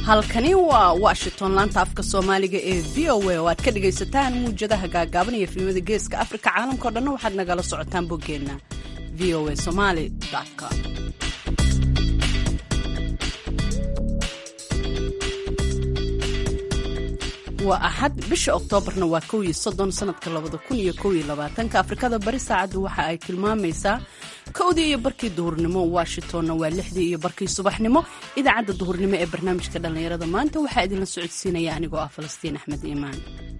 halkani waa washington laanta afka soomaaliga ee v o a oo aad ka dhagaysataan muwjadaha gaagaaban iyo filimada geeska afrika caalamkao dhanna waxaad nagala socotaan boggeenna v o a somaly com waa axad bisha oktoobarna waa kow iyo soddon sanadka labada kun iyo kow iyo labaatanka afrikada bari saacaddu waxa ay tilmaamaysaa kowdii iyo barkii duhurnimo washingtonna waa lixdii iyo barkii subaxnimo idaacadda duhurnimo ee barnaamijka dhallinyarada maanta waxaa idinla socodsiinaya anigoo ah falastiin axmed iimaan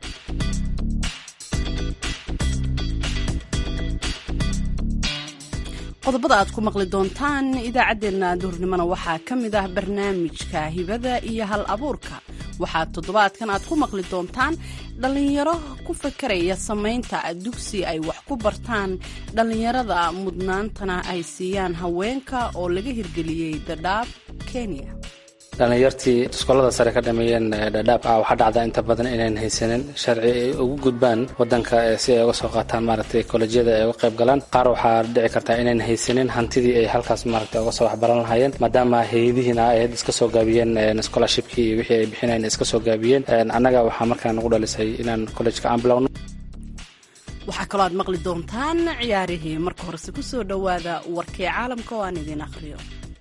qodobada aad ku maqli doontaan idaacaddeenna duhurnimona waxaa ka mid ah barnaamijka hibada iyo hal abuurka waxaa toddobaadkan aad ku maqli doontaan dhallinyaro ku fakaraya samaynta dugsi ay wax ku bartaan dhallinyarada mudnaantana ay siiyaan haweenka oo laga hirgeliyey dadhaab kenya dhallinyartii iskuolada sare ka dhameeyeen dhadhaab ah waxaa dhacda inta badan inayn haysanin sharci ay ugu gudbaan wadanka si ay uga soo qaataan maaragtay kolejyada ay uga qayb galaan qaar waxaa dhici kartaa inayn haysanin hantidii ay halkaas maaragtay uga soo waxbaran lahaayeen maadaama hay-adihiina ay had iska soo gaabiyeen scholarshipkii iyo wixii ay bixinayn iska soo gaabiyeen annaga waxaa markaa nagu dhalisay inaan collejka aan bilowno waxaa kaloo aad maqli doontaan ciyaarihii marka horese ku soo dhowaada warkii caalamka oo aan idiin akhriyo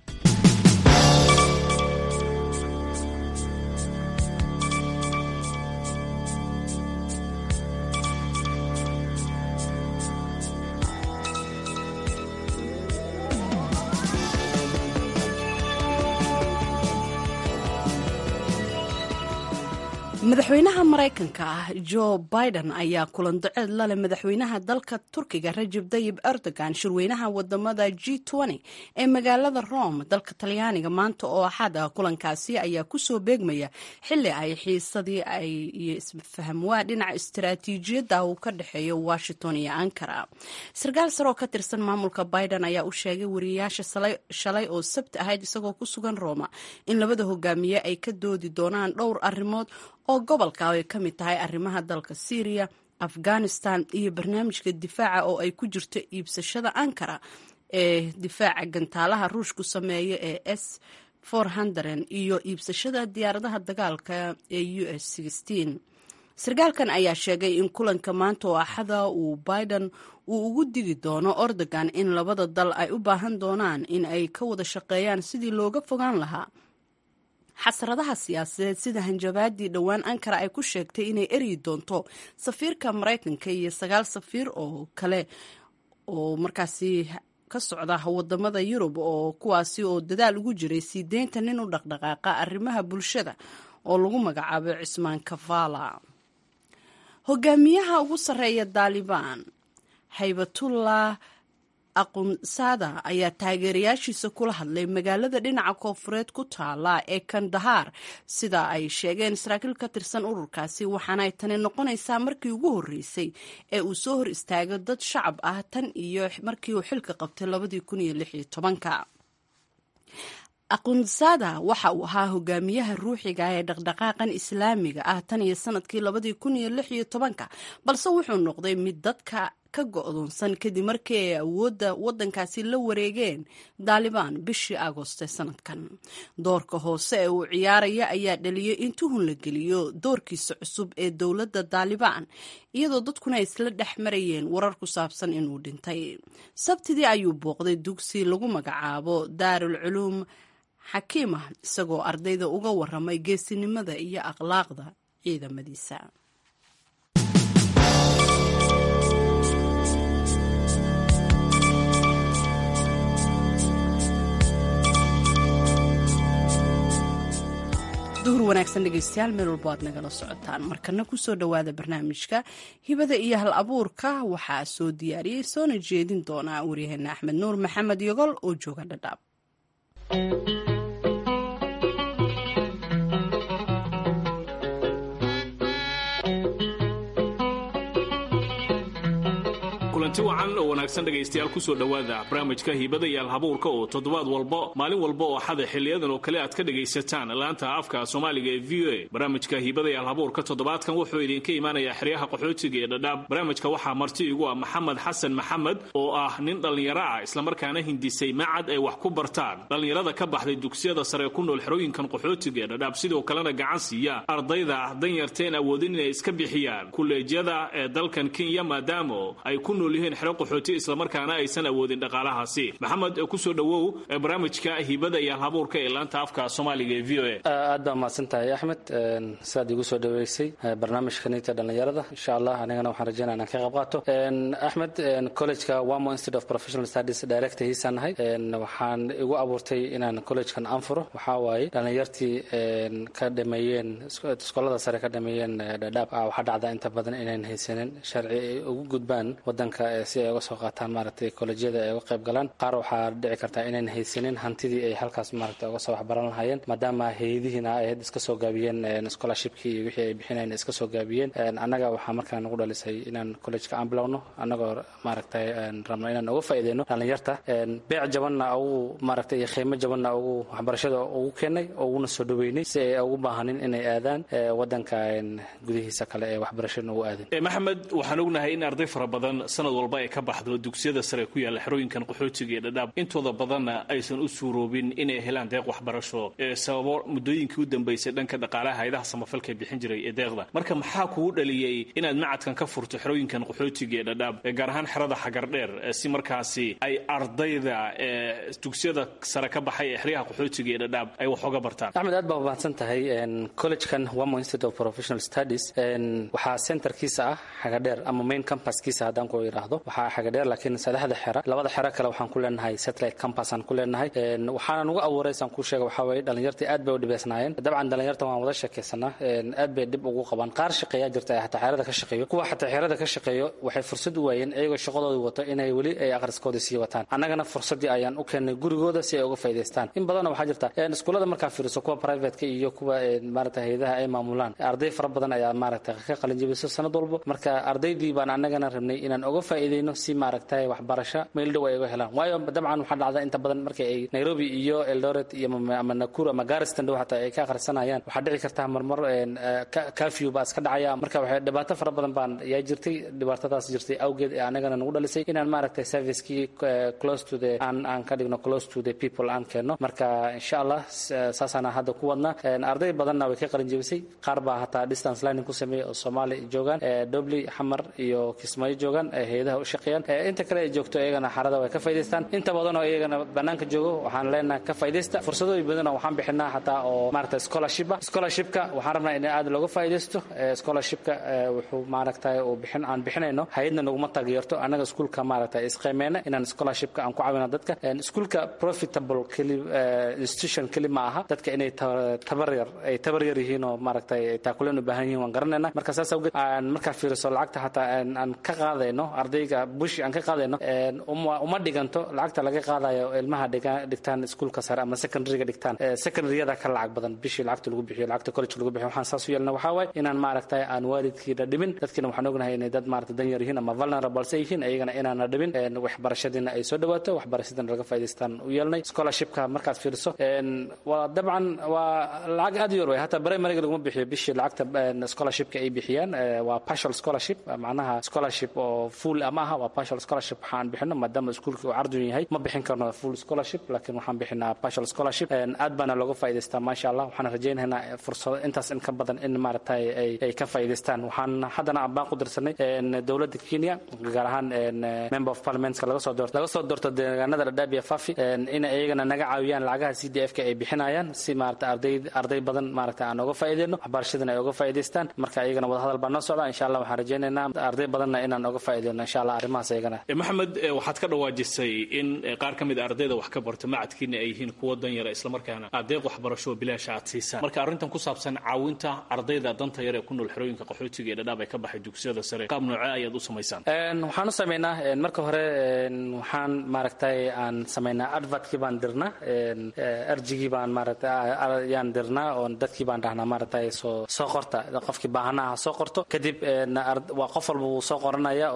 madaxweynaha maraykanka ah jo biden ayaa kulan doceed laleh madaxweynaha dalka turkiga rajab tayib erdogan shirweynaha wadamada g ee magaalada rome dalka talyaaniga maanta oo axad ah kulankaasi ayaa kusoo beegmaya xili ay xiisadii ay iyo isfahamwaa dhinaca istaraatiijiyadda uu ka dhexeeyo washington iyo ankara sarkaal sare oo ka tirsan maamulka biden ayaa u sheegay wariyayaasha shalay oo sabti ahayd isagoo ku sugan roma in labada hogaamiye ay ka doodi doonaan dhowr arrimood oo gobolka ay ka mid tahay arrimaha dalka syriya afghanistan iyo barnaamijka difaaca oo ay ku jirto iibsashada ankara ee difaaca gantaalaha ruushku sameeya ee s iyo iibsashada diyaaradaha dagaalka ee u s sarkaalkan ayaa sheegay in kulanka maanta oo axada uu biden uu ugu digi doono ordogan in labada dal ay u baahan doonaan in ay ka wada shaqeeyaan sidii looga fogaan lahaa xasradaha siyaasadeed sida hanjabaadii dhowaan ankara ay ku sheegtay inay eryi doonto safiirka maraykanka iyo sagaal safiir oo kale oo markaasi ka socda wadamada yurub oo kuwaasi oo dadaal ugu jiray sii deynta nin u dhaqdhaqaaqa arrimaha bulshada oo lagu magacaabo cismaan kavala hogaamiyaha ugu sarreeya daalibaan haybatullah aqunsada ayaa taageerayaashiisa kula hadlay magaalada dhinaca koofureed ku taala ee kandahar sida ay sheegeen saraakiil ka tirsan ururkaasi waxaanay tani noqonaysaa markii ugu horreysay ee uu soo hor istaago dad shacab ah tan iyo markii uu xilka qabtay labadii kun iyo lix iyo tobanka aqunsada waxa uu ahaa hogaamiyaha ruuxiga ee dhaqdhaqaaqan islaamiga ah tan iyo sanadkii labadii kun iyo lix iyo tobanka balse wuxuu noqday mid dadka ka go-doonsan kadib markii ay awoodda waddankaasi la wareegeen daalibaan bishii agooste sanadkan doorka hoose ee uu ciyaaraya ayaa dhaliyay in tuhun la geliyo doorkiisa cusub ee dowladda daalibaan iyadoo dadkuna ay isla dhex marayeen warar ku saabsan inuu dhintay sabtidii ayuu booqday dugsi lagu magacaabo daarul culuum xakiimah isagoo ardayda uga waramay geesinimada iyo akhlaaqda ciidamadiisa duhur wanaagsan dhegeystayaal meel walbo aad nagala socotaan markana kusoo dhowaada barnaamijka hibada iyo hal abuurka waxaa soo diyaariyey soona jeedin doonaa waryaheena axmed nuur maxamed yogol oo jooga dhadhaab kulanti wacan oo wanaagsan dhegaystayaal kusoo dhowaada barnaamijka hiibada iyo alhabuurka oo toddobaad walba maalin walba oo xada xiliyadan oo kale aad ka dhegaysataan laanta afka soomaaliga ee v o a barnaamijka hiibada iyo alhabuurka toddobaadkan wuxuu idinka imaanayaa xeryaha qaxootiga ee dhadhaab barnaamijka waxaa marti igu ah maxamed xasan maxamed oo ah nin dhallinyaro ah islamarkaana hindisay macad ay wax ku bartaan dhallinyarada ka baxday dugsiyada sare ku nool xerooyinkan qaxootiga ee dhadhaab sidoo kalena gacan siiya ardayda danyarteen awoodin inay iska bixiyaan kuleejyada ee dalkan kenya maadaamo ay ku nool yihiin xero qaxooti islamarkaana aysan awoodin dhaqaalahaasi maxamed kusoo dhowow barnaamijka hibada iyo alhabuurka ee laanta afka soomaaliga ee v o a aad baa mahadsan tahay axmed sidaad igu soo dhaweysay barnaamijkanita dhallinyarada insha allah anigana waxaan rajeynaya inaan ka qayb qaato axmed collegeka wamo institute of professional studies director hiisaan nahay waxaan igu abuurtay inaan collegekan anfuro waxaa waaye dhallinyartii ka dhameeyeen iskoolada sare ka dhameeyeen dhadhaab waxaa dhacda inta badan inayn haysanin sharci ay ugu gudbaan wadanka si ay uga soo qaataan maaragtay kolejyada ay uga qayb galaan qaar waxaa dhici kartaa inayn haysanin hantidii ay halkaas maaragtay uga soo waxbaran lahaayeen maadaama hay-adihiina ay had iska soo gaabiyeen scholarshipkii iyo wixii ay bixinayn iska soo gaabiyeen annaga waxaa markaa nagu dhalisay inaan collejka aan bilowno annagoo maaragtay rabno inaan uga faa'iideyno dhallinyarta beec jabanna ugu maaragtay iyo qiimo jabanna ugu waxbarashada ugu keenay uguna soo dhaweynay si ay ugu baahanin inay aadaan wadanka gudihiisa kale ee waxbarashada ugu aadin maxamed waxaan ognahay in arday fara badan sanad walba ay ka baxdo dugsiyada sare ku yaalla xerooyinkan qaxootiga ee dhadhaab intooda badanna aysan u suuroobin inay helaan deeq waxbarasho ee sababo muddooyinkii u dambaysay dhanka dhaqaalaha hayadaha samafalka bixin jiray ee deeqda marka maxaa kugu dhaliyey inaad macadkan ka furto xerooyinkan qaxootiga ee dhadhaab gaar ahaan xerada xagardheer si markaasi ay ardayda ee dugsiyada sare ka baxay ee xeryaha qaxootiga ee dhadhaab ay wax oga bartaan axmed aad baa mahadsan tahay collegekan wamo institute of professional studies waxaa centerkiisa ah xagadheer ama main campaskiisa haddaan ku yidhaahdo waxaa xagadheer laakiin saddexda xera labada xero kale waxaan ku leenahay satellite campus aan ku leenahay waxaana nugu abuuray saan kuu sheega waxaa weeye dhallinyartii aad bay u dhibaysnaayeen dabcan dhallinyarta waan wada sheekaysanaa aad bay dhib ugu qabaan qaar shaqeeyaa jirta ee xataa xerada ka shaqeeyo kuwa xataa xerada ka shaqeeyo waxay fursad u waayeen iyagoo shaqadooda wato inay weli ay akhriskooda sii wataan annagana fursaddii ayaan u keennay gurigooda si ay uga faa'idaystaan in badanna waxaa jirta iskuullada markaa fiiriso kuwa privateka iyo kuwa maaragta hay-adaha ay maamulaan arday fara badan ayaa maaragta ka qalinjabiso sanad walbo marka ardaydii baan annagana rabnay inaan uga faa'iideyno si maaragtay waxbarasho meel dhow ay uga helaan waayo dabcan waxaa dhacda inta badan marka ay nairobi iyo eldoret iyo ama nakuru ama garistan dhow xataa ay ka akhrisanayaan waxaa dhici kartaa marmar kafew baa iska dhacaya marka waxay dhibaato fara badan baan yaa jirtay dhibaatadaas jirtay awgeed ee annagana nagu dhalisay inaan maaragtay servicekii close to the aan aan ka dhigno close to the people aan keenno marka insha allah saasaana hadda ku wadnaa arday badanna way ka qalin jebisay qaar baa hataa distance learning ku sameeyay oo soomaali joogaan dobley xamar iyo kismaayo joogaan hay-adaha u shaqeeyaan inta kale ay joogto iyagana xarada way ka faa'idaystaan inta badan oo iyagana banaanka joogo waxaan leenahay ka faa'iidaysta fursadooyin badan waxaan bixinaa hataa oo maaragtay scholarship scholarshipka waxaan rabnaa in aad looga faa'iidaysto scholarshipka wuxuu maaragtay uu bixin aan bixinayno hay-adna naguma taageerto annaga iskuulka maaragtay isqiimeyna inaan scholarshipka aan ku caawino dadka iskuulka profitable keli institution keli ma aha dadka inay tabar yar ay tabar yar yihiin oo maaragtay taakuleen u baahan yihiin waan garanayna marka saas awgeed aan markaa fiiriso lacagta hataa aan ka qaadayno ardayga bushi aan ka qaadayno uma dhiganto lacagta laga qaadayo ilmaha dhigtaan iskuulka sare ama secondaryga dhigtaan secondaryada ka lacag badan bishii lacagta lagu bixiyo lacagta college lagu bixiyo waxaan saas u yeelna waxaa waaye inaan maaragtay aan waalidkiina dhimin dadkiina waxaan ognahay inay dad maaragtay dan yar yihiin ama vulnerable se yihiin iyagana inaana dhimin waxbarashadiina ay soo dhawaato waxbarashadiina laga faa'idaystaan u yeelnay scholarshipka markaad fiiriso waa dabcan waa lacag aad u yar way hataa primaryga laguma bixiyo bishii lacagta scholarshipka ay bixiyaan waa partial scholarship macnaha scholarship oo full ama aha waa partial scholarship waxaan bixino maadaama iskuulka uu cardun yahay ma bixin karno full scholarship laakiin waxaan bixinaa partial scholarship aad baana looga faa'idaystaa maasha allah waxaan rajaynaynaa fursado intaas in ka badan in maaragtay ay ka faa'idaystaan waxaan haddana ambaan ku dirsanay dowladda kenya gaar ahaan member of parliamentska laga soo doorto laga soo doorto deegaanada dhadhaab iyo fafi in iyagana naga caawiyaan lacagaha c d f ka ay bixinayaan si maaragtay arday arday badan maaragtay aan uga faa'iideyno waxbarashadana ay uga faa'idaystaan marka iyagana wadahadal baa noo socda insha allah waxaan rajaynaynaa arday badanna inaan uga faa'iideyno insha allah arrimahaas iyagana maxamed waxaad ka dhawaajisay in qaar ka mid a ardayda wax ka barta macadkiina ay yihiin kuwo dan yara islamarkaana aad deeq waxbarasho bilaasha aad siisaan marka arrintan ku saabsan caawinta ardayda danta yar ee ku nool xerooyinka qaxootiga ee dhadhaab ay ka baxay dugsiyada sare qaab noocee ayaad u samaysaan waxaan u samaynaa marka hore waxaan maaragtay aan samaynaa advertkii baan dirnaa arjigii baan maaragtay yaan dirnaa oo dadkii baan dhahnaa maaragtay soo soo qorta qofkii baahanaha soo qorto kadib waa qof walba wuu soo qoranaya oo arjigii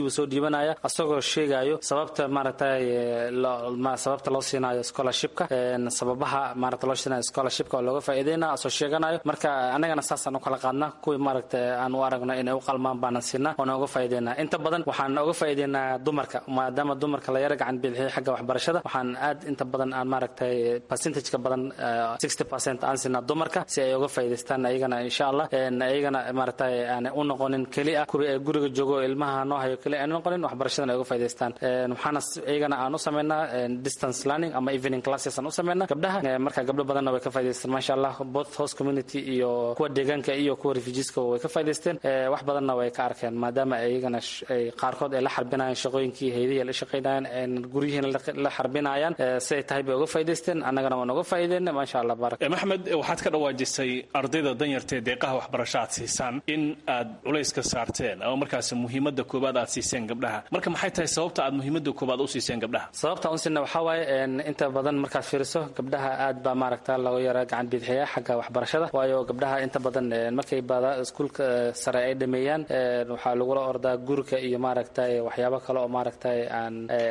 buu soo dhiibanaya asagoo sheegayo sababta maaragtay sababta loo siinayo scholarshipka sababaha maaragta loo siinayo scholarshipka oo looga faa'iideyna asoo sheeganayo marka annagana saasaan u kala qaadna kuwii maaragta aan u aragno inay u qalmaan baanan siinaa oona uga faa'iideynaa inta badan waxaan uga faa'iideynaa dumarka maadaama dumarka la yara gacan bidixiyay xagga waxbarashada waxaan aad inta badan aan maaragtay percentageka badan sixty percent aan siinaa dumarka si ay uga faa'iidaystaan ayagana insha allah ayagana maaragtay aan u noqonin keli ah kuwii ay guriga joogo ilmaha noo hayo keli aan noqonin waxbarashadana ay uga faa'iidaystaan waxaana ayagana aan u sameynaa distance learning ama evening classes aan u sameynaa gabdhaha marka gabdho badanna way ka faa'iidaystaan maasha allah both host community iyo kuwa deegaanka iyo kuwa refugeeska way ka faa'iidaysteen wax badanna way ka arkeen maadaama ayagana ay qaarkood ay la xarbinayaan shaqooyinkii haydihi la shaqaynayaan guryihiina la xarbinayaan si ay tahay bay uga faa'iidaysteen annagana waan uga faa'iideyna maasha allah baarak maxmed waxaad ka dhawaajisay ardayda danyartae deeqaha waxbarasho aad siisaan in aad culayska saarteen ama markaas muhiimada koobaad aad siiseen gabdhaha marka maxay tahay sababta aad muhiimada koobaad u siiseen gabdhaha sababta un siina waxaa waaye inta badan markaad fiiriso gabdhaha aad baa maaragta lagu yara gacan bidixeeya xagga waxbarashada waayo gabdhaha inta badan markay baada iskuulka sare ay dhameeyaan waxaa lagula ordaa gurika iyo maaragtay waxyaabo kale oo maaragtay aan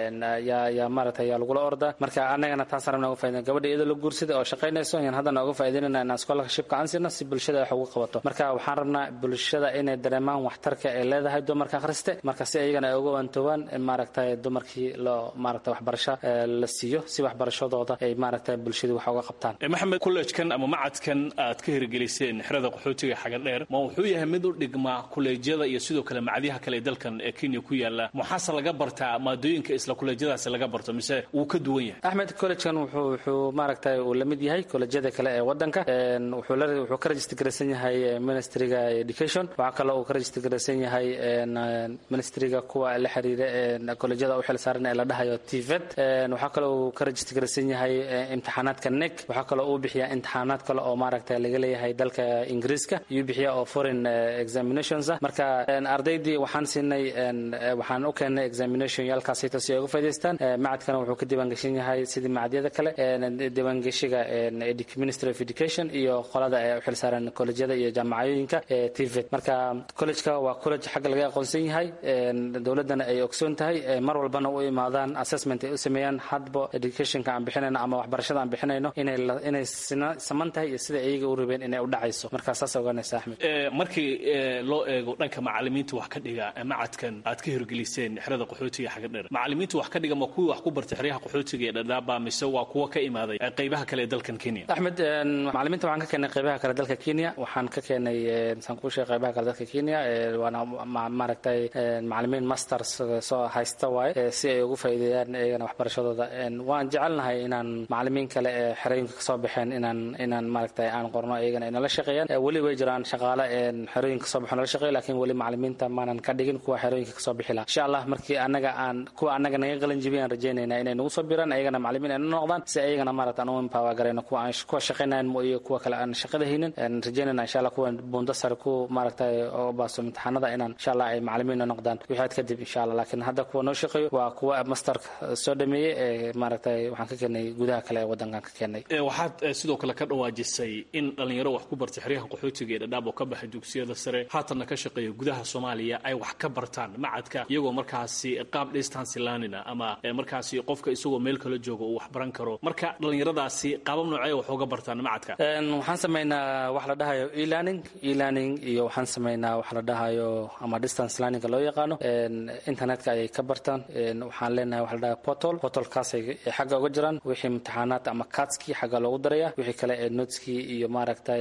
yaa maaragtay yaa lagula ordaa marka annagana taasaan rabna uga faa'iideyna gabadha iyadoo la guursada oo shaqaynayso yaan haddana uga faa'iideynayna inaan scholarshipka aan siino si bulshada wax ugu qabato marka waxaan rabnaa bulshada inay dareemaan waxtarka ay leedahay dumarka akhriste marka si ayagana ay uga wantoobaan in maaragtay dumarkii loo maaragtay waxbarasho la siiyo si waxbarashadooda ay maaragtay bulshadu wax uga qabtaan maxamed kolleejkan ama macadkan aad ka hirgeliseen xerada qaxootiga xagadheer ma wuxuu yahay mid u dhigmaa kolleejyada iyo sidoo kale macadyaha kale ee dalkan ee kenya ku yaala maxaase laga bartaa maadooyinka isla kolleejyadaasi laga barto mise wuu ka duwan yahay axmed collegekan wuxuu wuxuu maaragtay uu la mid yahay kolleejyada kale ee wadanka wuxuu la wuxuu ka register garaysan yahay ministryga education waxaa kaloo uu ka register garaysan yahay ministryga kuwa la xiriira kolleejyada u xil saaran ee la dhahayo tvet waxaa kaloo uu ka register garaysan yahay imtixaanaadka nec waxaa kaloo uu bixiyaa imtixaanaad kale oo maaragtay laga leeyahay dalka ingiriiska iyuu bixiya oo foreign examinations ah marka ardaydii waxaan siinay waxaan u keennay examination yaalkaasito si ay uga faa'idaystaan macadkana wuxuu ka diiwaangeshan yahay sidii macadyada kale diiwaangeshiga ministry of education iyo qolada ee u xil saaran kolleejyada iyo jaamacadooyinka ee tvet marka collegeka waa college xagga laga aqoonsan yahay dowladdana ay ogsoon tahay mar walbana u imaadaan assessment ay u sameeyaan hadba educationka aan bixinayno ama waxbarashada aan bixinayno inay inay saman tahay iyo sida iyaga u rabeen inay u dhacayso marka saas ogaanaysa axmed markii loo eego dhanka macalimiinta wax ka dhiga macadkan aad ka hirgeliseen xerada qaxootiga xagga dheer macalimiinta wax ka dhiga ma kuwii wax ku bartay xeryaha qaxootiga ee dhadhaaba mise waa kuwa ka imaaday qaybaha kale ee dalkan kenya axmed macalimiinta waxaan ka keenay qaybaha kale dalka kenya waxaan ka keenay saan kuu sheegay qaybaha kale dalka kenya waana maaragtay macalimiin masters soo haysta waaye si ay ugu faa'iideeyaan iyagana waxbarashadooda waan jecelnahay inaan macalimiin kale ee xerooyinka kasoo baxeen inaan inaan maaragtay aan qorno iyagana inala shaqeeyaan weli way jiraan shaqaale xerooyinka kasoo baxo nala shaqeeyo laakiin weli macalimiinta maanan ka dhigin kuwa xerooyinka kasoo bixi laha insha allah markii anaga aan kuwa anaga naga qalin jibiyaan rajeynayna inay nagu soo biraan ayagana macalimiin ay na noqdaan si ayagana maaragta aan u empower garayno kuwa aan kuwa shaqaynayan mo iyo kuwa kale aan shaqada haynin rajeynayna insha allah kuwa buunda sare ku maaragtay oo baaso imtixaanada inaan insha allah ay macalimiin na noqdaan wixaad kadib insha allah laakiin hadda kuwa noo shaqeeyo waa kuwa masterka soo dhameeyey ee maaragtay waxaan ka keenay gudaha kale ee wadankan ka keenay waxaad sidoo kale ka dhawaajisay in dhalinyaro wax ku bartay xeryaha qaxootiga ee dhadhaab oo ka baxay dugsiyada sare haatanna ka shaqeeya gudaha soomaaliya ay wax ka bartaan macadka iyagoo markaasi qaab distance learnina ama markaasi qofka isagoo meel kala jooga uu wax baran karo marka dhalinyaradaasi qaabab noocee wax uga bartaan macadka waxaan samaynaa wax la dhahayo e-learning e-learning iyo waxaan samaynaa wax la dhahayo ama distance learninga loo yaqaano internetka ayay ka bartaan waxaan leenahay wax la dhahayo portal portalkaasay xagga uga jiraan wixii imtixaanaad ama katskii xagga loogu daraya wixii kale ee noteskii iyo maaragtay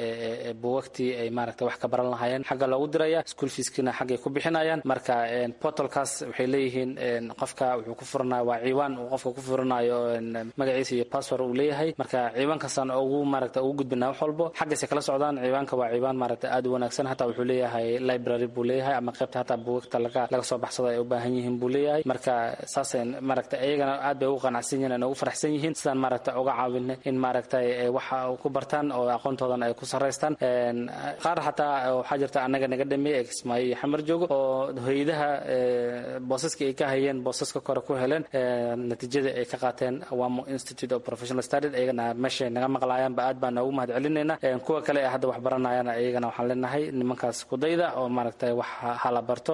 buugagtii ay maaragtay wax ka baran lahaayeen xagga loogu diraya school feeskiina xaggay ku bixinayaan marka portalkaas waxay leeyihiin qofka wuxuu ku furanaya waa ciwaan uu qofka ku furanayo magaciisa iyo password uu leeyahay marka ciwaankaasaan ugu maaragta ugu gudbinaa wax walbo xaggaysay kala socdaan ciwaanka waa ciwaan maaragta aad u wanaagsan hataa wuxuu leeyahay library buu leeyahay ama qaybta hataa buugagta laga laga soo baxsado ay u baahan yihiin buu leeyahay marka saasay maaragta iyagana aad bay ugu qanacsan yihiin aan ugu faraxsan yihiin sidaan maaragta uga caawin in maaragtay waxa ku bartaan oo aqoontoodan ay ku saraystaan qaar xataa waxaa jirta annaga naga dhameeyey kismaayo iyo xamar joogo oo hoyadaha boosaska ay ka hayeen boosaska kore ku heleen natiijadii ay ka qaateen wamo institute of professional studies iyagana meeshay naga maqlaayaanba aad baan noogu mahad celinayna kuwa kale ee hadda wax baranayana iyagana waxaan leenahay nimankaas kudayda oo maaragtay wax hala barto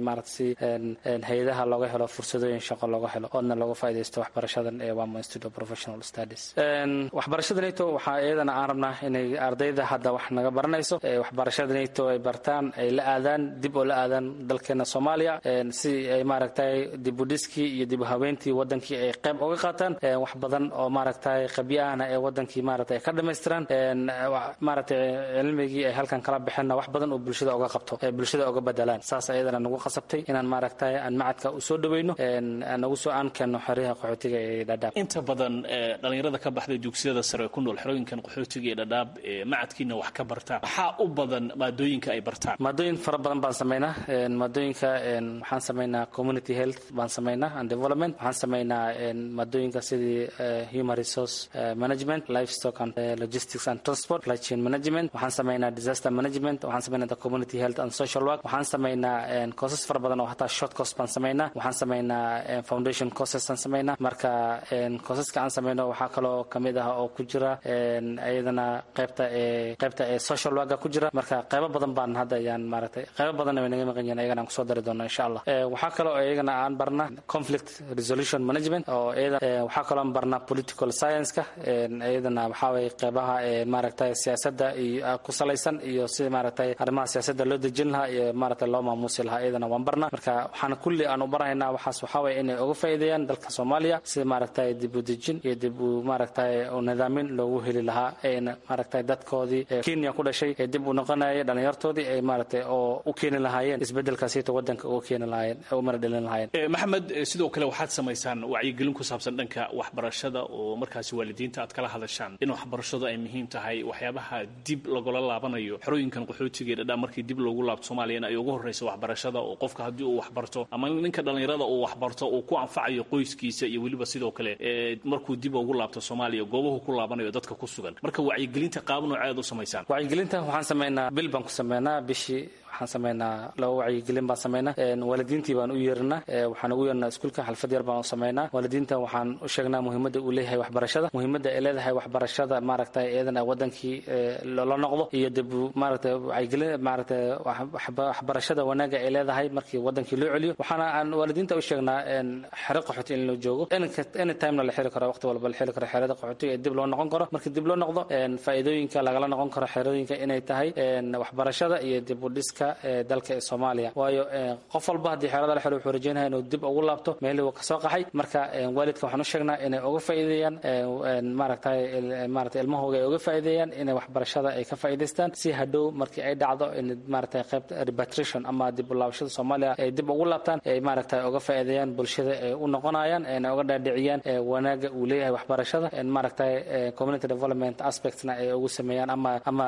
maarata si hay-adaha looga helo fursadooyin shaqo looga helo oodna looga faaidaysto waxbarashadan ee wamo institute of professional studies waxbarashada nato waxaa iyadana aan rabnaa inay ardayda hadda wax naga baranayso waxbarashada nato ay bartaan ay la aadaan dib oo la aadaan dalkeena soomaaliya si ay maaragtay dibudhiskii iyo dib habeyntii wadankii ay qayb uga qaataan wax badan oo maaragtay qabyaahna ee wadankii maarata ay ka dhamaystiraan maaragtay cilmigii ay halkan kala baxeenna wax badan oo bulshada uga qabto ee bulshada uga bedelaan saas ayadana nagu qasabtay inaan maaragtay aan macadka u soo dhaweyno nagu soo aan keenno xeryaha qaxootiga ee dhadhaab inta badan dhalinyarada ka baxday dugsiyada sare ku nool xerooyinkan qaxootiga ee dhadhaab macadkiina wax ka bartaan maxaa u badan maadooyinka ay bartaan maadooyin fara badan baan sameynaa maadooyinka waxaan sameynaa community health baan sameynaa and development waxaan sameynaa maadooyinka sidii human resource management livestock and logistics and transport supply chain management waxaan sameynaa disaster management waxaan sameynaa the community health and social work waxaan sameynaa courses fara badan oo hataa short course baan sameynaa waxaan sameynaa foundation courses aan sameynaa marka courseska aan sameyno waxaa kaloo kamid ah oo ku jira iyadana qaybta ee qaybta ee social worka ku jira marka qaybo badan baan hadda ayaan maaragtay qaybo badanna way naga maqan yihiin ayagana aan kusoo dari doona insha allah waxaa kaloo iyagana aan barna conflict resolution management oo iyada waxaa kaloo aan barna political science-ka iyadana waxaa waye qaybaha ee maaragtay siyaasadda iyo ku salaysan iyo sida maaragtay arrimaha siyaasadda loo dejin lahaa iyo maaragtay loo maamuusi lahaa iyadana waan barna marka waxaan kulli aan u barahaynaa waxaas waxaa waye inay uga faa'iideeyaan dalka soomaaliya sida maaragtay dib u dejin iyo dib u maaragtay u nidaamin loogu heli lahaa ayna maaragtay dadkoodii kenya ku dhashay ee dib u noqonaya dhalinyartoodii ay maaragtay oo u keeni lahaayeen isbedelkaasita wadanka uga keeni lahaayeen u mara dhalin lahaayeen maxamed sidoo kale waxaad samaysaan wacyigelin ku saabsan dhanka waxbarashada oo markaasi waalidiinta aad kala hadashaan in waxbarashadu ay muhiim tahay waxyaabaha dib lagula laabanayo xerooyinkan qaxootiga ee dhadhaa markii dib loogu laabto soomaaliya in ay ugu horreyso waxbarashada oo qofka haddii uu waxbarto ama ninka dhallinyarada uu waxbarto uu ku anfacayo qoyskiisa iyo weliba sidoo kale markuu dib ugu laabto soomaaliya goobahu ku laabanayo dadka ku sugan marka wacyigelinta qaab nooceed u samaysaan wacyigelinta waxaan sameynaa bil baan ku sameynaa bishii waxaan sameynaa laba wacyigelin baan sameynaa waalidiintii baan u yeerinaa waxaan ugu yeernaa iskuulka xalfad yar baan u sameynaa waalidiinta waxaan u sheegnaa muhiimadda uu leeyahay waxbarashada muhiimadda ay leedahay waxbarashada maaragtay iyadana wadankii loola noqdo iyo dib maaragtay wacyigelin maaragtay waxbarashada wanaaga ay leedahay markii wadankii loo celiyo waxaana aan waalidiinta u sheegnaa xero qaxooti in loo joogo any timena la xiri karo waqti walba la xiri karo xerada qaxootiga ee dib loo noqon karo markii dib loo noqdo faa'iidooyinka lagala noqon karo xerooyinka inay tahay waxbarashada iyo dib u dhiska dalka ee soomaaliya waayo qof walba haddii xeerada la xiro wuxuu rajeynaya inuu dib ugu laabto meelii uu kasoo qaxay marka waalidka waxaan u sheegnaa inay uga faa'iideeyaan maaragtay maaragtay ilmahooga ay uga faa'iideeyaan inay waxbarashada ay ka faa'iidaystaan si hadhow markii ay dhacdo in maaragtay qaybta repatriation ama dib u laabashada soomaaliya ay dib ugu laabtaan ay maaragtay uga faa'iideeyaan bulshada ay u noqonayaan ayna uga dhaadhiciyaan wanaaga uu leeyahay waxbarashada maaragtay community development aspectsna ay ugu sameeyaan ama ama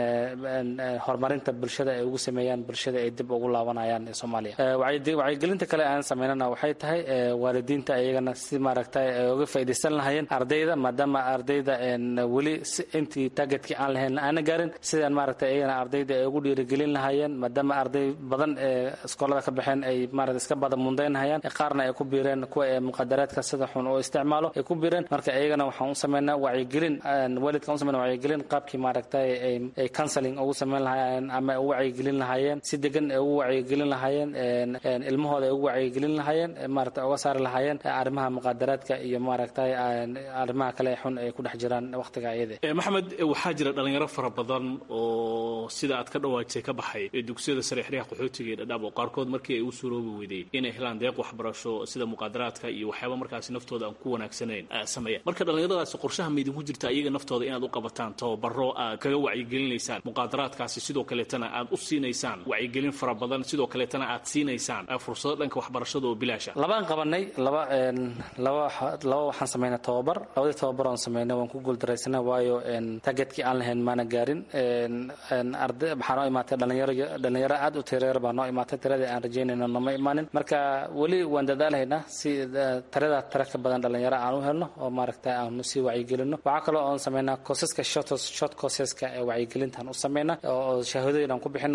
horumarinta bulshada ay ugu sameeyaan bulshada ay dib ugu laabanayaan ee soomaaliya wacyigelinta kale aan sameynana waxay tahay waalidiinta iyagana si maaragtay ay uga faa'iidaysan lahayeen ardayda maadaama ardayda weli intii targetkii aan lahayn aana gaarin sidaan maaragtay iyagana ardayda ay ugu dhiirigelin lahaayeen maadaama arday badan ee iskoolada ka baxeen ay maaragtay iska bada mundaynahayaan qaarna ay ku biireen kuwa ee muqadaraadka sida xun oo isticmaalo ay ku biireen marka iyagana waxaan u sameynaa wacyigelin waalidka u sameynaa wacyigelin qaabkii maaragtay ay counseling ugu sameyn lahaayeen ama ugu wacyigelin lahaayeen si degan ay ugu wacyigelin lahaayeen ilmahooda ay ugu wacyigelin lahaayeen maaragtay uga saari lahaayeen arrimaha muqadaraadka iyo maaragtay arrimaha kale xun ay ku dhex jiraan waqtiga iyada maxamed waxaa jira dhalinyaro fara badan oo sida aad ka dhawaajisay ka baxay ee dugsiyada sare xeryaha qaxootiga ee dhadhaab oo qaarkood markii ay u suroobi weydey inay helaan deeq waxbarasho sida muqadaraadka iyo waxyaaba markaasi naftooda aan ku wanaagsanayn sameeyaan marka dhallinyaradaasi qorshaha maydinku jirta iyaga naftooda inaad u qabataan tababaro aad kaga wacyigelinaysaan muqadaraadkaasi sidoo kaleetana aad u siinaysaan wacyigelin fara badan sidoo kaleetana aad siinaysaan fursado dhanka waxbarashada oo bilaasha labaan qabanay laba laba laba waxaan sameynay tababar labadii tababar oon sameynay waan ku guuldaraysanay waayo targetkii aan lahayn maana gaarin arday waxaa noo imaatay dhalinyaro dhalinyaro aad u tireer baa noo imaatay tiradii aan rajeynayno nooma imaanin marka weli waan dadaalahaynaa si tirada tira ka badan dhalinyaro aan u helno oo maaragtay aanu sii wacyigelino waxaa kaloo oon sameynaa koosaska short short courseska ee wacyigelintaan u sameynaa oo shahaadooyin aan ku bixino iyagana aan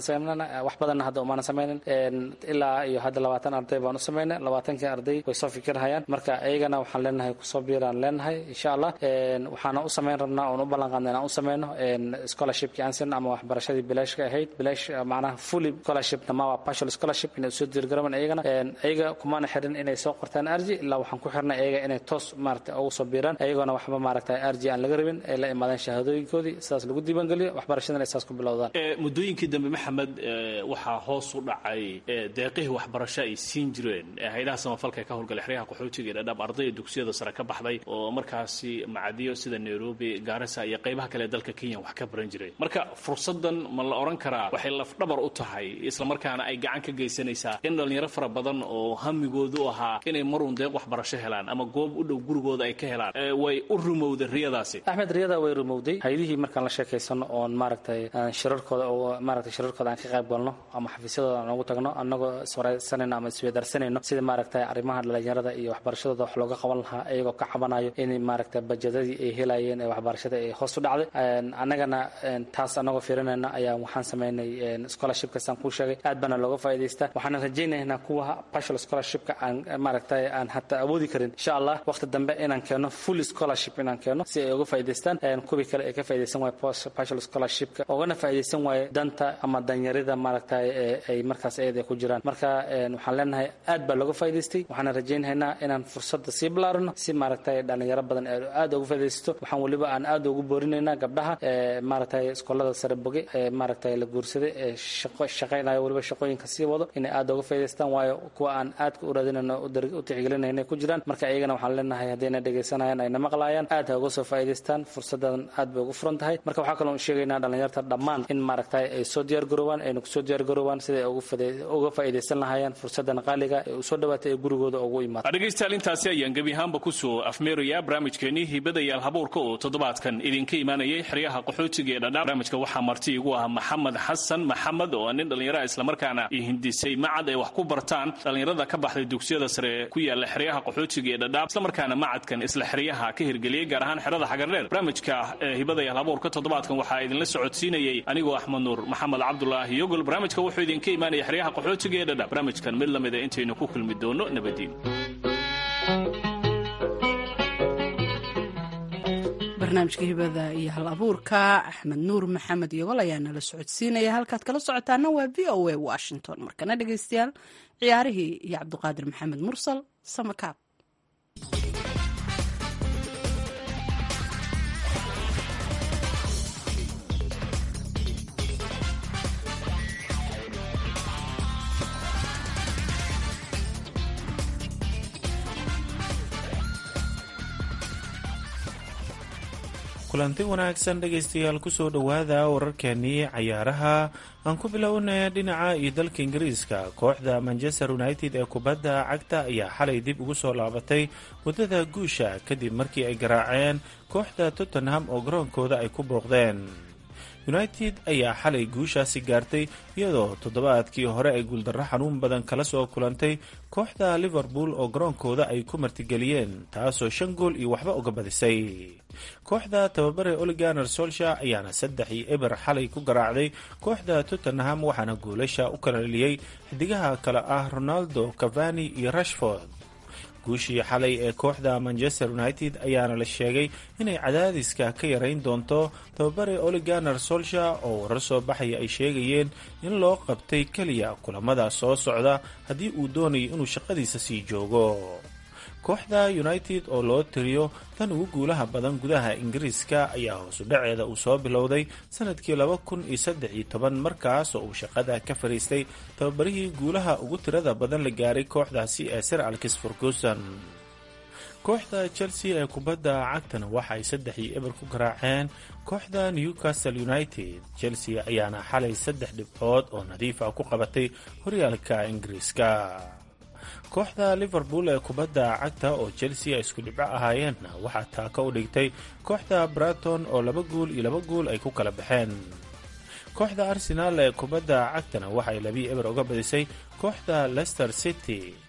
aan sameynana wax badanna hadda umaanan sameynin ilaa iyo hadda labaatan arday baan u sameynay labaatankii arday way soo fikirhayaan marka iyagana waxaan leenahay kusoo biiraan leenahay insha allah waxaana u sameyn rabnaa oon u ballan qaadna inaan u sameyno scholarshipkii aan sin ama waxbarashadii bilaashka ahayd bilaash macnaha fully scholarshipna ma waa partial scholarship inay usoo diirgarabaan iyagana iyaga kumaana xirin inay soo qortaan arji ilaa waxaan ku xirnay iyaga inay toos maarata ugu soo biiraan iyagoona waxba maaragta arji aan laga rabin ay la imaadeen shahaadooyinkoodii sidaas lagu diiwaangeliyo waxbarashadana ay saas ku bilowdaan muddooyinkii dambe maxamed waxaa hoos u dhacay deeqihii waxbarasho ay siin jireen hay-adaha samafalka ee ka howlgalay xeryaha qaxootiga ee dhadhaab ardayda dugsiyada sare ka baxday oo markaasi macadiyo sida nairobi gaarisa iyo qaybaha kale ee dalka kenya wax ka baran jiray marka fursadan ma la odhan karaa waxay lafdhabar u tahay islamarkaana ay gacan ka geysanaysaa in dhallinyaro fara badan oo hamigoodu ahaa inay maruun deeq waxbarasho helaan ama goob u dhow gurigooda ay ka helaan way u rumowday riyadaasi axmed riyada way rumowday haydihii markaan la sheekaysano oon maaragtay shirarkooda oo maaragtay shirarkooda aan ka qayb galno ama xafiisyadooda aan ugu tagno annagoo iswaraysanayno ama isweedarsanayno sida maaragtay arrimaha dhallinyarada iyo waxbarashadooda wax looga qaban lahaa iyagoo ka cabanayo in maaragtay bajadadii ay helayeen ee waxbarashada ay hoos u dhacday annagana taas annagoo fiirinayna ayaa waxaan sameynay scholarshipkasaan kuu sheegay aad baana looga faa'iidaystaa waxaana rajaynaynaa kuwa partial scholarshipka aan maaragtay aan hataa awoodi karin insha allah waqti dambe inaan keeno full scholarship inaan keeno si ay uga faa'iidaystaan kuwii kale ay ka faa'iidaysan waaye partial scholarshipka ugana faa'iidaysan waaye danta ama danyarida maaragtay ay markaas ayada ku jiraan marka waxaan leenahay aad baa looga faa'iidaystay waxaana rajaynaynaa inaan fursadda sii bilaarino si maaragtay dhalinyaro badan ee aad uga faa'iidaysato waxaan weliba aan aad ugu boorinaynaa gabdhaha maaragtay iskoolada sare boge ee maaragtay la guursaday ee shaqo shaqaynayo weliba shaqooyinka sii wado inay aad uga faa'iidaystaan waayo kuwa aan aadka u raadinayno u tixgelinayna ku jiraan marka iyagana waxaan leenahay haddayna dhegaysanayaan ayna maqlaayaan aad ha uga soo faa'iidaystaan fursaddan aad bay ugu furan tahay marka waxaa kaloo sheegaynaa dhalinyarta dhammaan in maaragtay ay soo diyaar garoobaan ayna kusoo diyaar garoobaan siday uga faa'iidaysan lahaayeen fursaddan qaaliga ee u soo dhawaatay ee gurigooda ugu imaada dhegaystayaal intaasi ayaan gebi ahaanba kusoo afmeerayaa barnaamijkeenii hibadayaal habuurka oo toddobaadkan idinka imaanayay xeryaha qaxootiga ee dhadhaab barnaamijka waxaa marti igu ah maxamed xasan maxamed oo nin dhallinyaraha islamarkaana hindisay macad ay wax ku bartaan dhallinyarada ka baxday dugsiyada sare ku yaala xeryaha qaxootiga ee dhadhaab islamarkaana macadkan isla xeryaha ka hirgeliyey gaar ahaan xerada xagardheer barnaamijka hibadayaal habuurka toddobaadkan waxaa idinla socodsiinayey anigoo axmed nuur maxamed cabdulaahi yogol barnaamijka wuxuu idinka imaanaya xeryaha qaxootiga ee dhadhaab barnaamijkan mid lamida intaynu ku kulmi doono nabadiin barnaamijka hibada iyo hal abuurka axmed nuur maxamed yogol ayaa nala socodsiinaya halkaad kala socotaana waa v o a washington markana dhegaystayaal ciyaarihii iyo cabdiqaadir maxamed mursal samakaab kulanti wanaagsan dhegaystayaal kusoo dhowaada wararkeenii cayaaraha aan ku bilownay dhinaca iyo dalka ingiriiska kooxda manchester united ee kubadda cagta ayaa xalay dib ugu soo laabatay waddada guusha kadib markii ay garaaceen kooxda tottenham oo garoonkooda ay ku booqdeen united ayaa xalay guushaasi gaartay iyadoo toddobaadkii hore ay guuldarro xanuun badan kala soo kulantay kooxda liverpool oo garoonkooda ay ku martigeliyeen taasoo shan gool iyo waxba uga badisay kooxda tababare oliganer solsha ayaana saddex iyo eber xalay ku garaacday kooxda tottenham waxaana goolasha u kala dheliyey xidigaha kale ah ronaldo cavani iyo rashford guushii xalay ee kooxda manchester united ayaana la sheegay inay cadaadiska ka yarayn doonto tababare oliganer solsha oo warar soo baxaya ay sheegayeen in loo qabtay keliya kulamada soo socda haddii uu doonayo inuu shaqadiisa sii joogo kooxda united oo loo tiriyo tan ugu guulaha badan gudaha ingiriiska ayaa hoosu dhaceeda uu soo bilowday sanadkii laba kun iyo saddex iyo toban markaas oo uu shaqada ka fadhiistay tababarihii guulaha ugu tirada badan la gaaray kooxdaasi ee sir alkis ferguson kooxda chelsea ee kubadda cagtana waxa ay saddex iyo eber ku garaaceen kooxda newcastle united chelsea ayaana xalay saddex dhibcood oo nadiif ah ku qabatay horyaalka ingiriiska kooxda liverpool ee kubadda cagta oo chelsea ay isku dhibco ahaayeenna waxaa taaka u dhigtay kooxda braton oo laba guul iyo laba guul ay ku kala baxeen kooxda arsenaal ee kubadda cagtana waxay labii eber uga badisay kooxda leicester city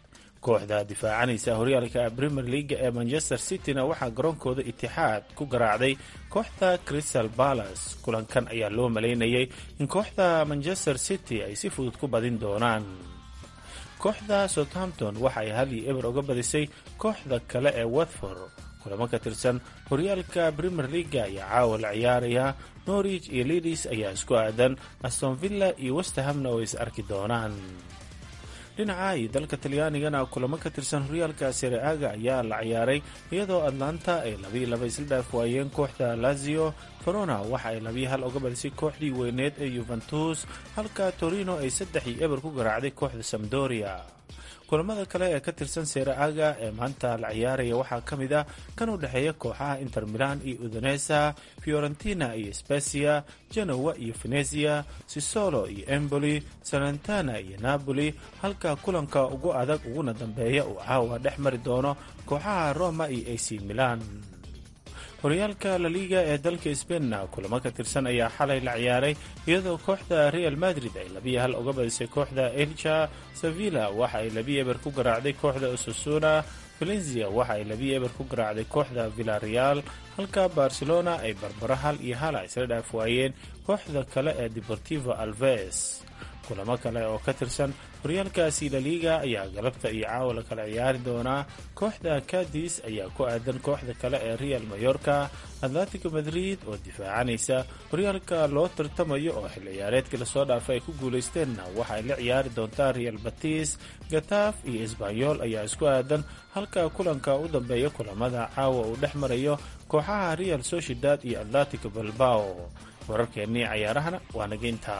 kooxda difaacanaysa horyaalka premier leaga ee manchester cityna waxaa garoonkooda itixaad ku garaacday kooxda crystal balas kulankan ayaa loo malaynayay in kooxda manchester city ay si fudud ku badin doonaan kooxda southampton waxa ay hal iyo eber uga badisay kooxda kale ee watford kulamo ka tirsan horyaalka premier leaga ayaa caawa la ciyaaraya norwich iyo lidis ayaa isku aadan aston villa iyo westahamna oo is arki doonaan dhinaca iyo dalka talyaanigana kulamo ka tirsan horyaalka sereaga ayaa la ciyaaray iyadoo atlanta ay labiiyo laba isla dhaaf waayeen kooxda lazio verona waxa ay labiyo hal uga badisay kooxdii weyneed ee yuventus halka torino ay saddex iyo eber ku garaacday kooxda samdoria kulamada kale ee ka tirsan sereaga ee maanta la ciyaaraya waxaa ka mid ah kan u dhexeeya kooxaha inter milan iyo udonesa fiorentina iyo specia genowa iyo venezia sisolo iyo emboli salentana iyo napoli halka kulanka ugu adag uguna dambeeya uu caawa dhex mari doono kooxaha roma iyo ac milan horyaalka laliga ee dalka sbainna kulamo ka tirsan ayaa xalay la ciyaaray iyadoo kooxda real madrid ay labiyo hal uga badisay kooxda elcha sevilla waxa ay labiyo eber ku garaacday kooxda osasuna valencia waxa ay labiyo eber ku garaacday kooxda villareal halka barcelona ay barbaro hal iyo hala isla dhaaf waayeen kooxda kale ee deportivo alves kulamo kale oo ka tirsan horyaalkaasi laliga ayaa galabta iyo caawa la kala ciyaari doonaa kooxda cadis ayaa ku aadan kooxda kale ee real mayorka atletico madrid oo difaacanaysa horyaalka loo tartamayo oo xil ciyaareedkii lasoo dhaafay ay ku guulaysteenna waxa ay la ciyaari doontaa real batis gataf iyo esbanyol ayaa isku aadan halka kulanka u dambeeya kulamada caawa uu dhex marayo kooxaha real sociedad iyo atletico balbao wararkeennii cayaarahana waa nageynta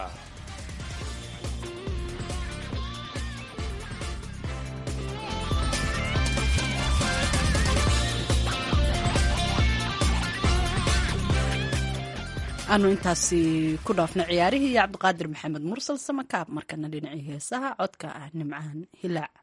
aanu intaasi ku dhaafna ciyaarihii iyo cabdiqaadir maxamed mursal samakaab markana dhinacii heesaha codka ah nimcaan hilaac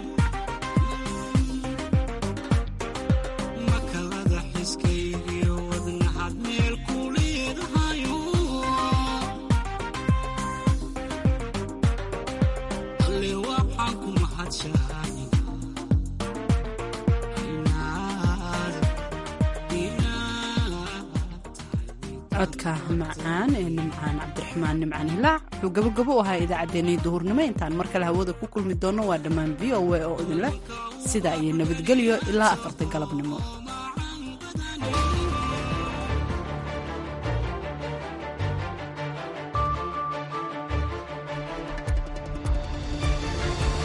makalada xiskaygiyo codka macaan ee nimcaan cabdiraxmaan nimcaan hilaac wuxuu gabogabo u ahaa idaacaddeenii duhurnimo intaan mar kale hawada ku kulmi doonno waa dhammaan v o a oo idinleh sidaa iyo nabadgelyo ilaa afarta galabnimo